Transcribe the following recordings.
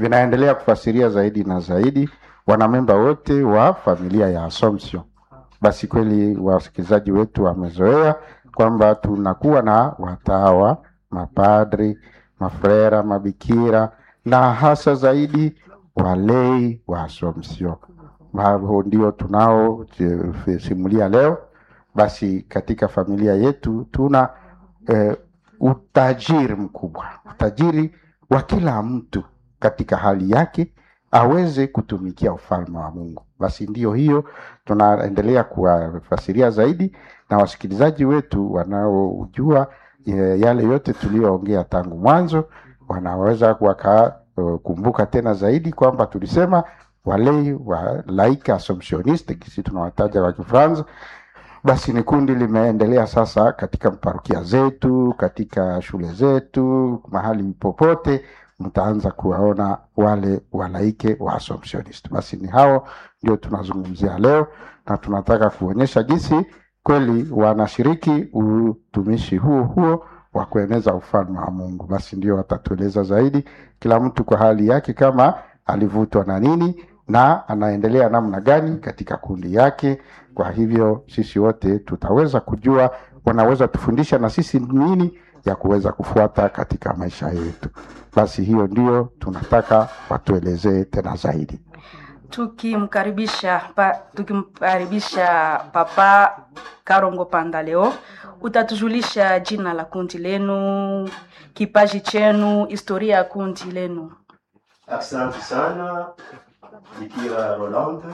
vinaendelea kufasiria zaidi na zaidi wanamemba wote wa familia ya Assumption. Basi kweli wasikilizaji wetu wamezoea kwamba tunakuwa na watawa, mapadri, mafrera, mabikira na hasa zaidi walei wa Assumption. Hao ndio tunao je- simulia leo. Basi katika familia yetu tuna eh, utajiri mkubwa, utajiri wa kila mtu katika hali yake aweze kutumikia ufalme wa Mungu. Basi ndiyo hiyo tunaendelea kuwafasiria zaidi, na wasikilizaji wetu wanaojua eh, yale yote tuliyoongea tangu mwanzo wanaweza wakakumbuka tena zaidi kwamba tulisema walei wa laika assumptioniste kisi tunawataja wa Kifaransa basi ni kundi limeendelea sasa katika parokia zetu, katika shule zetu, mahali popote mtaanza kuwaona wale walaike wa Assumptionist. Basi ni hao ndio tunazungumzia leo, na tunataka kuonyesha jinsi kweli wanashiriki utumishi huo huo wa kueneza ufalme wa Mungu. Basi ndio watatueleza zaidi, kila mtu kwa hali yake, kama alivutwa na nini na anaendelea namna gani katika kundi yake. Kwa hivyo sisi wote tutaweza kujua, wanaweza tufundisha na sisi nini ya kuweza kufuata katika maisha yetu. Basi hiyo ndio tunataka watuelezee tena zaidi. tukimkaribisha pa, tukimkaribisha papa Karongo Panda leo, utatujulisha jina la kundi lenu, kipaji chenu, historia ya kundi lenu. Asante sana Bikira Rolande.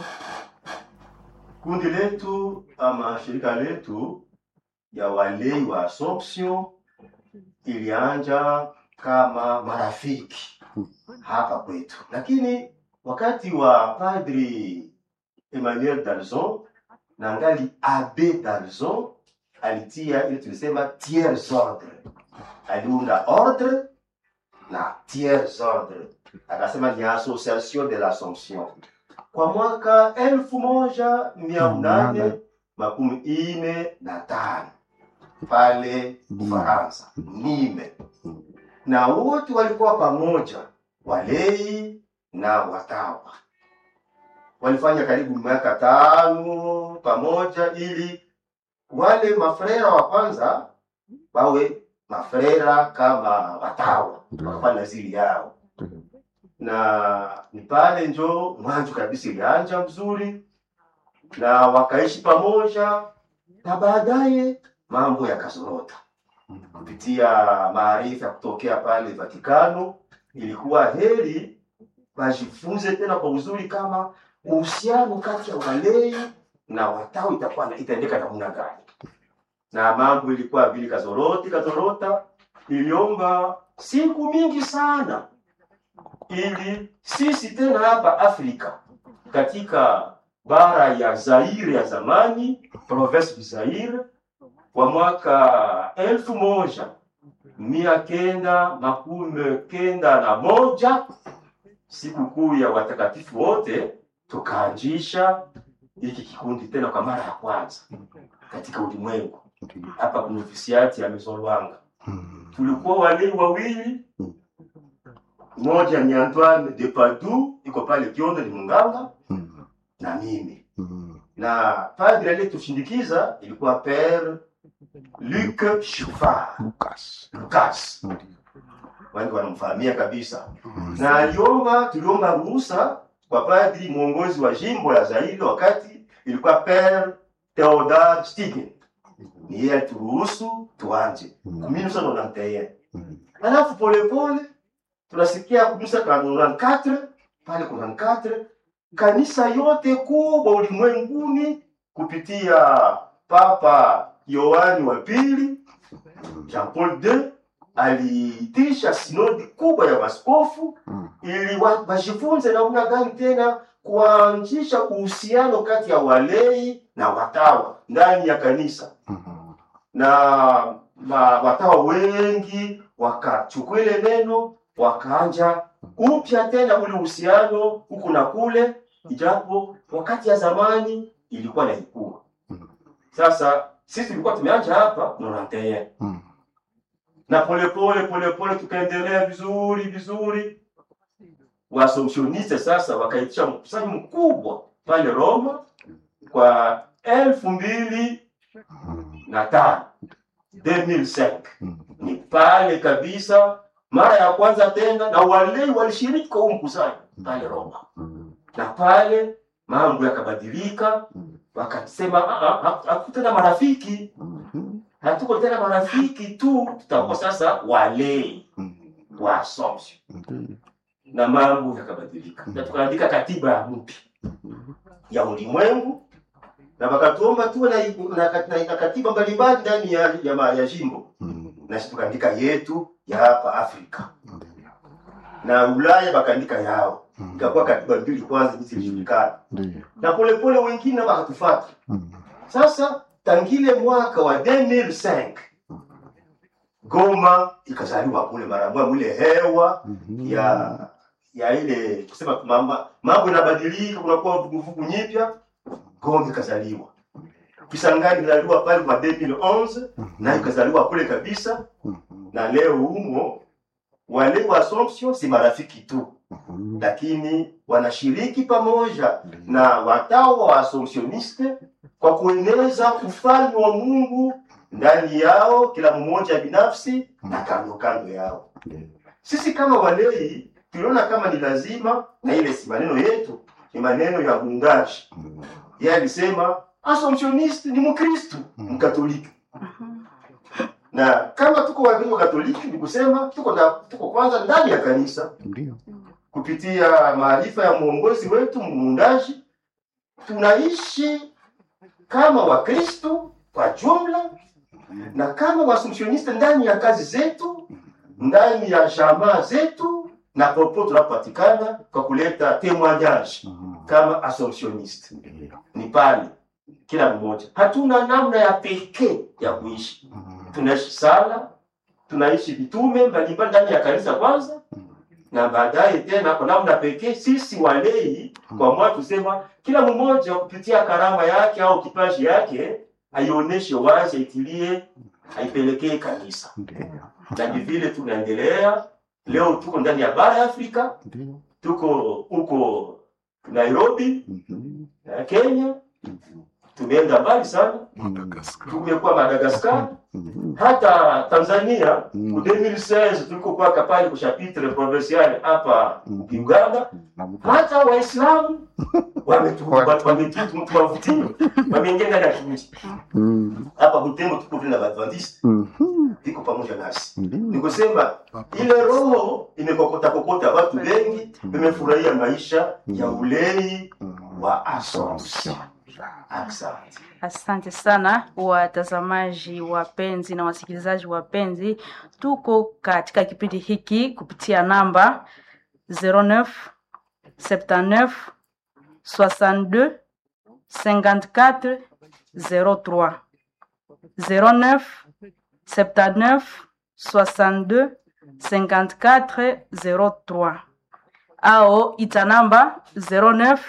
Kundi letu ama shirika letu ya walei wa Assumption ilianja kama marafiki hapa kwetu, lakini wakati wa Padri Emmanuel Dalzon na ngali Abe Dalzon alitia ile tulisema tiers ordre, aliunda ordre na tiers ordre akasema ni association de l'Assomption kwa mwaka elfu moja mia nane makumi ine na tano pale Ufaransa Nime, na wote walikuwa pamoja, walei na watawa. Walifanya karibu miaka tano pamoja, ili wale mafrera wa kwanza wawe mafrera kama watawa, wakafanya zili yao na ni pale njo mwanzo kabisa ilianja mzuri, na wakaishi pamoja, na baadaye mambo yakazorota kupitia maarifa ya kutokea pale Vatikano. Ilikuwa heri wajifunze tena kwa uzuri kama uhusiano kati ya walei na watawa itakuwa na- itaendeka namna gani, na mambo ilikuwa vile kazoroti kazorota, iliomba siku mingi sana ili sisi tena hapa Afrika katika bara ya Zaire ya zamani, province du Zaire, kwa mwaka elfu moja mia kenda makumi kenda na moja sikukuu ya watakatifu wote, tukaanzisha hiki kikundi tena kwa mara ya kwanza katika ulimwengu hapa kwenye ofisiati ya Maison Lwanga. Tulikuwa walei wawili mmoja ni Antoine de Padoue iko pale Kiondo, ni munganga na mimi na padre aliyetushindikiza ilikuwa Père Luc Chufard Lucas. Lucas, wengi wanamfahamia kabisa, na aliomba, tuliomba ruhusa kwa padri mwongozi wa jimbo la Zaire wakati ilikuwa Père Theodore Stigen, ni yeye alituruhusu tuanje 1991 alafu polepole tunasikia kumisa ka 94 pale kuna 94 kanisa yote kubwa ulimwenguni kupitia Papa Yohani wa pili Jean Paul II aliitisha sinodi kubwa ya maskofu ili wa- wajifunze namna gani tena kuanzisha uhusiano kati ya walei na watawa ndani ya kanisa na ma, watawa wengi wakachukua ile neno wakaanja upya tena ule uhusiano huku na kule, ijapo wakati ya zamani ilikuwa na ikua. Sasa sisi tulikuwa tumeanja hapa nonanteye na polepole polepole tukaendelea vizuri vizuri, Waassumptioniste sasa wakaitisha mkusanyo mkubwa pale Roma kwa elfu mbili na tano 2005 ni pale kabisa mara ya kwanza tena, na walei walishiriki kwa huu mkusanyo pale Roma, na pale mambo yakabadilika, wakasema "Ah, ah, ah, hatuko tena marafiki, hatuko tena marafiki tu, tutakuwa sasa walei wa Assumption, na mambo yakabadilika, na tukaandika katiba ya mpya ya ulimwengu na wakatuomba tuwe na, na, na, na katiba mbalimbali ndani ya, ya, ma- ya jimbo nasi tukaandika yetu ya hapa Afrika na Ulaya wakaandika yao, ikakuwa katiba mbili kwanza hizi zilijulikana, na polepole wengine wakatufuata. Sasa tangile mwaka wa 2005 Goma ikazaliwa kule mara moja, mule hewa ya ya ile kusema mama, mambo yanabadilika, kunakuwa vuguvugu nyipya. Goma ikazaliwa, Kisangani ikazaliwa pale kwa 2011 na ikazaliwa kule kabisa, na leo humo wale wa Assumption si marafiki tu, lakini wanashiriki pamoja na watawa wa Assumptioniste kwa kueneza ufalme wa Mungu ndani yao, kila mmoja binafsi na kando kando yao. Sisi kama walei tuliona kama ni lazima, na ile si maneno yetu, ni maneno ya muungaji. Yeye alisema Assumptioniste ni Mkristu Mkatoliki, na kama tuko Wakristo Katoliki ni kusema tuko na, tuko kwanza ndani ya kanisa kupitia maarifa ya mwongozi wetu muundaji, tunaishi kama Wakristo kwa jumla na kama Waassumptioniste ndani ya kazi zetu, ndani ya jamaa zetu na popote tunapopatikana kwa kuleta témoignage kama Assumptioniste ni pale kila mmoja. Hatuna namna ya pekee ya kuishi, tunaishi sala, tunaishi vitume mbalimbali ndani ya kanisa kwanza, na baadaye tena kwa namna pekee sisi walei kwa mwa tusema kila mmoja kupitia karama yake au kipaji yake aionyeshe wazi, aitilie, aipelekee kanisa, na ni vile tunaendelea. Leo tuko ndani ya bara ya Afrika, tuko huko Nairobi na Kenya, tumeenda mbali sana, tumekuwa Madagascar, hata Tanzania mu 2016 tuliko kwa pale kwa chapitre provincial hapa Uganda, hata Waislamu wametu- wa- wametu- tuwavutie wameingia ndani ya kijiji hapa Butembo, tuko vile na Badventiste iko pamoja nasi. Ni kusema ile roho imekokota kokota watu wengi, wamefurahia maisha ya ulei wa Assumption. Asante. Asante sana watazamaji wapenzi na wasikilizaji wapenzi, tuko katika kipindi hiki kupitia namba 09 79 62 54 03 09 79 62 54 03 ao ita namba 09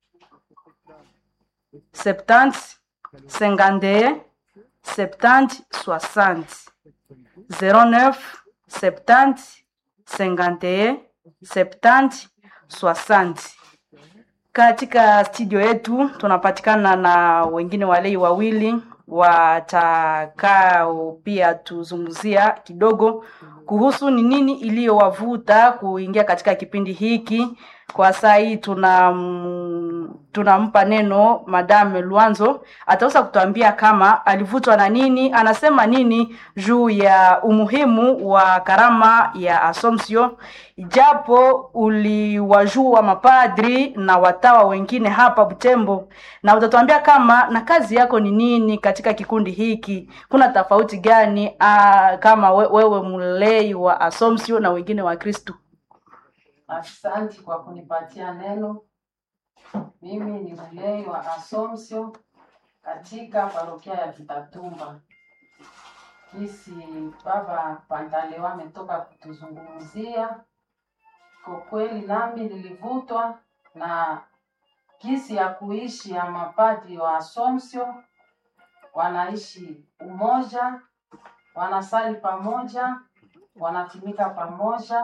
70 51 70 60 09 70 51 70 60 katika studio yetu tunapatikana na wengine walei wawili watakao pia tuzungumzia kidogo kuhusu ni nini iliyowavuta kuingia katika kipindi hiki. Kwa saa hii tuna mm, tunampa neno Madame Luanzo, ataweza kutuambia kama alivutwa na nini, anasema nini juu ya umuhimu wa karama ya Assumption, japo uliwajua mapadri na watawa wengine hapa Butembo, na utatuambia kama na kazi yako ni nini katika kikundi hiki, kuna tofauti gani ah, kama we, wewe mlei wa Assumption na wengine wa Kristu? Asante kwa kunipatia neno. Mimi ni mlei wa Assumption katika parokia ya Kitatumba. Kisi Baba Pantalewa ametoka kutuzungumzia. Kwa kweli nami nilivutwa na kisi ya kuishi ya mapadri wa Assumption, wanaishi umoja, wanasali pamoja, wanatumika pamoja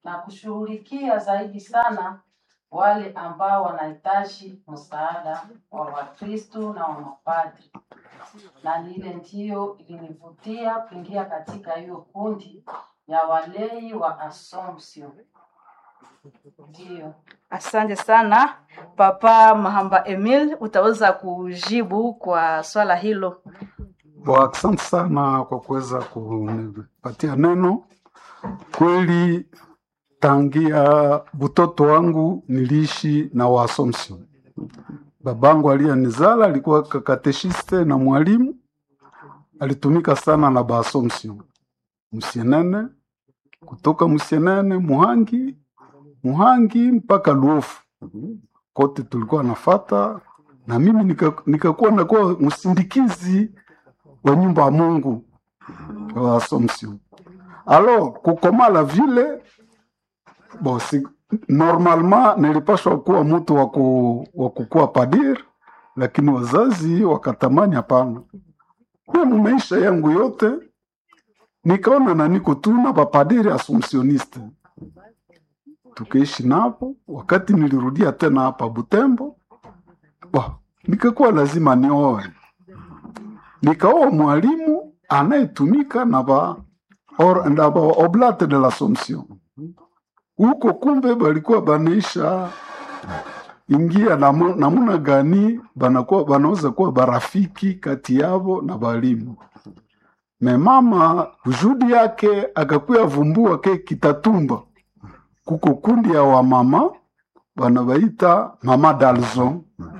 na kushughulikia zaidi sana wale ambao wanahitaji msaada wa Wakristo na wa mapadri, na lile ndiyo ilinivutia kuingia katika hiyo kundi ya walei wa Assumption. Ndiyo. Asante sana Papa Mahamba Emil, utaweza kujibu kwa swala hilo. Bo, asante sana kwa kuweza kunipatia neno. Kweli tangia butoto wangu niliishi na Waassumption. Babangu aliyenizala alikuwa kakateshiste na mwalimu, alitumika sana na Baassumption Musienene, kutoka Musienene Muhangi, Muhangi mpaka Luofu kote tulikuwa nafata, na mimi nika- nikakuwa nakuwa msindikizi wa nyumba ya Mungu wa Assumption. Alo kukomala vile bo, si, normalement nilipashwa kuwa mtu wa ku- wa kukuwa padir, lakini wazazi wakatamani hapana. Mimi maisha yangu yote nikaona na niko tu na bapadiri assumptioniste, tukaishi napo. Wakati nilirudia tena hapa Butembo, bo, nikakuwa lazima nioe, nikaoa mwalimu anayetumika na ba or, na ba oblate de l'Assomption huko, kumbe balikuwa banaisha ingia namu- namuna gani banakuwa banaweza kuwa barafiki kati yabo na balimu. Me mama judi yake akakuya vumbua ke kitatumba kuko kundi ya wamama banabaita mama Dalzon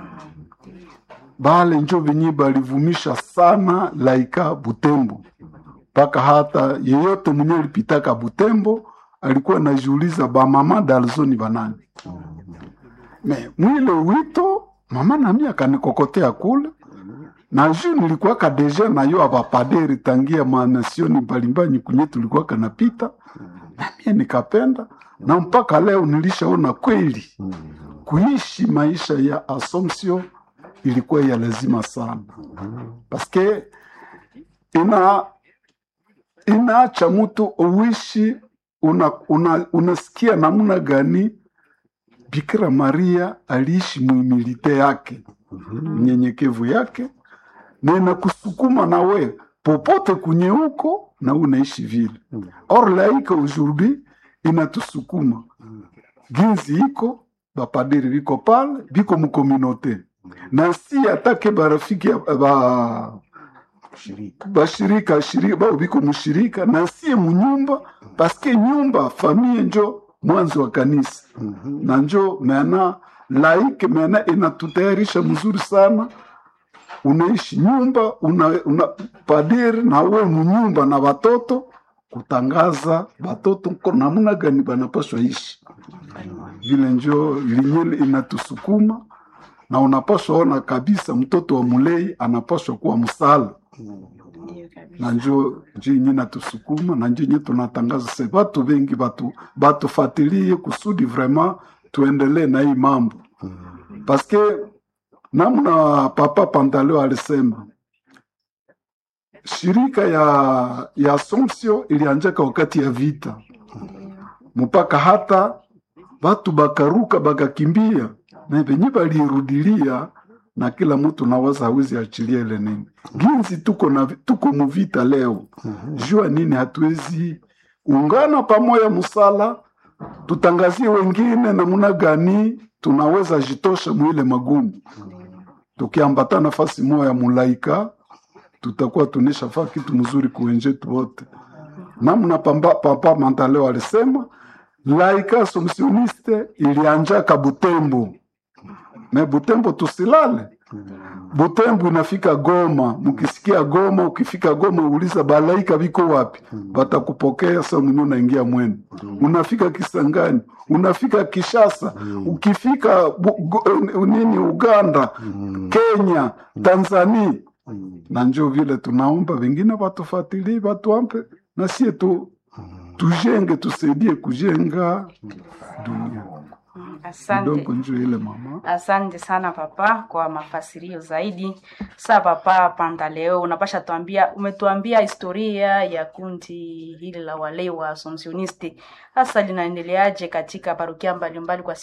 bale njo benye balivumisha sana laika Butembo mpaka hata yeyote mwenye alipitaka Butembo alikuwa anajiuliza ba mama Dalzon ni banani. Me mwile wito mama nami akanikokotea kule na ju nilikuwaka deja nayo abapaderi tangia manasioni mbalimbali kunye tulikuwa kanapita na mie nikapenda na mpaka leo nilishaona kweli kuishi maisha ya Assumption ilikuwa ya lazima sana paske ina inaacha mtu uishi una, una, unasikia namna gani Bikira Maria aliishi muimilite yake unyenyekevu yake na inakusukuma na we popote kunye huko na unaishi vile. Or laika aujourd'hui inatusukuma ginzi iko bapadiri biko pale biko mukominote na si atake barafiki ya- ba bashirika shirika bao biko mushirika na sie munyumba paske nyumba famie njo mwanzo wa kanisa na njo mena laike mena inatutayarisha mzuri sana unaishi nyumba una, una padiri na we munyumba na watoto kutangaza batoto ko namna gani banapaswa ishi vile njo linyele inatusukuma na unapaswa ona kabisa mtoto wa mulei anapaswa kuwa msala Ndiyo kabisa. na njo njo yenye natusukuma na njo yenye tunatangaza se batu bengi batu batufatilie kusudi vraiment tuendelee na hii mambo paske namna papa Pantaleo alisema shirika ya ya Assumption ilianjaka wakati ya vita mpaka hata batu bakaruka bakakimbia na venye balirudilia na kila mtu nawaza hawezi achilia ile nini ginzi tuko na tuko muvita leo jua nini hatuwezi ungana pamoja musala tutangazie wengine namuna gani tunaweza jitosha mwile magumu tukiambata nafasi moya mulaika tutakuwa tunesha faa kitu mzuri kuwenjetu wote namna pamba, papa Mantaleo alisema laika assumptioniste ilianjaka Butembo me Butembo tusilale Butembo inafika Goma, mkisikia Goma, ukifika Goma uliza balaika biko wapi, batakupokea sa mwenye unaingia mwenu. Unafika Kisangani, unafika Kishasa, ukifika bu, go, nini Uganda, Kenya, Tanzania, na njo vile tunaomba wengine watufuatilie, watuampe na sie tu tujenge, tusaidie kujenga dunia. Asante. kidogo njo ile mama Asante sana papa kwa mafasirio zaidi. Sa papa Pantaleo, unapasha tuambia, umetuambia historia ya kundi hili la wale wa Assumptionisti, hasa linaendeleaje katika parokia mbalimbali kwa siku